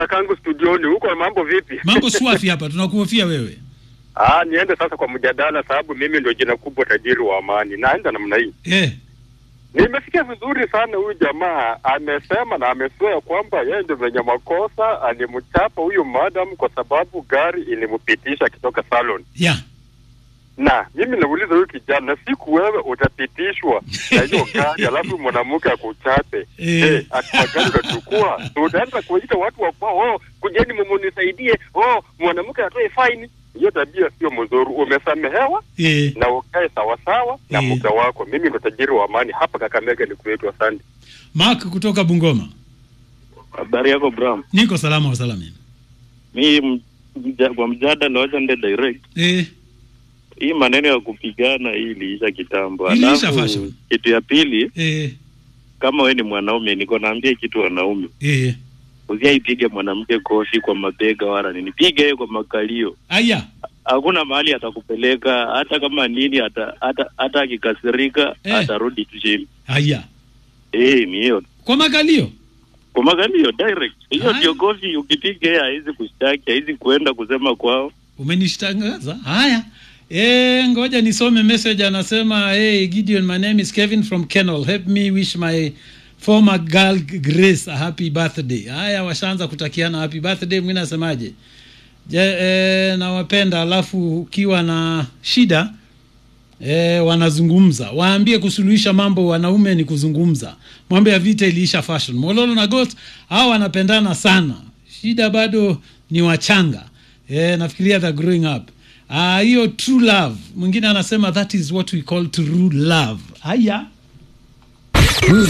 kangu studioni huko, mambo vipi? Mambo swafi hapa, tunakuhofia wewe. Ah, niende sasa kwa mjadala, sababu mimi ndio jina kubwa, tajiri wa amani. Naenda namna hii. Eh, Nimesikia vizuri sana, huyu jamaa amesema na ameswea kwamba yeye ndio mwenye makosa, alimchapa huyu madam kwa sababu gari ilimpitisha akitoka salon. ya Na mimi nauliza huyu kijana, siku wewe utapitishwa na hiyo gari alafu mwanamke akuchape Eh. eh, hatua gani utachukua? So utaanza kuwaita watu wa kwao, oh, kujeni mumunisaidie, oh, mwanamke atoe faini. Hiyo tabia sio mzuri. Umesamehewa eh. na ukae sawasawa na Eh. mke wako. Mimi ndo tajiri wa amani hapa Kakamega, ni kwetu. Asante. Mark kutoka Bungoma. Habari yako Bram? Niko salama wa salamini. Mi m- mja, kwa mjadala wacha nde direct. Eh, Hii maneno ya kupigana hii iliisha kitambo. Iliisha Alafu, fashion. kitu ya pili, eh, kama we ni mwanaume, niko naambia kitu wanaume, eh. usiaipige mwanamke kofi kwa mabega wala nini, piga yeye kwa makalio. Aya, Hakuna mahali atakupeleka, hata kama nini, hata hata hata akikasirika Eh. atarudi tu chini. aya. Eh, ni hiyo Kwa makalio. kwa makalio direct. Hiyo Haya. ndio kofi, ukipiga yeye haizi kushtaki, haizi kuenda kusema kwao. Umenishtangaza. Haya. Eh, ngoja nisome message anasema, "Hey Gideon, my name is Kevin from Kennel. Help me wish my former girl Grace a happy birthday." Haya, washaanza kutakiana happy birthday. Mwingine nasemaje? Je, eh, nawapenda alafu ukiwa na shida eh, wanazungumza. Waambie kusuluhisha mambo wanaume ni kuzungumza. Mambo ya vita iliisha fashion. Mololo na Got hao wanapendana sana. Shida bado ni wachanga. Eh, nafikiria the growing up. Ah, hiyo true love. Mwingine anasema that is what we call true love. Haya.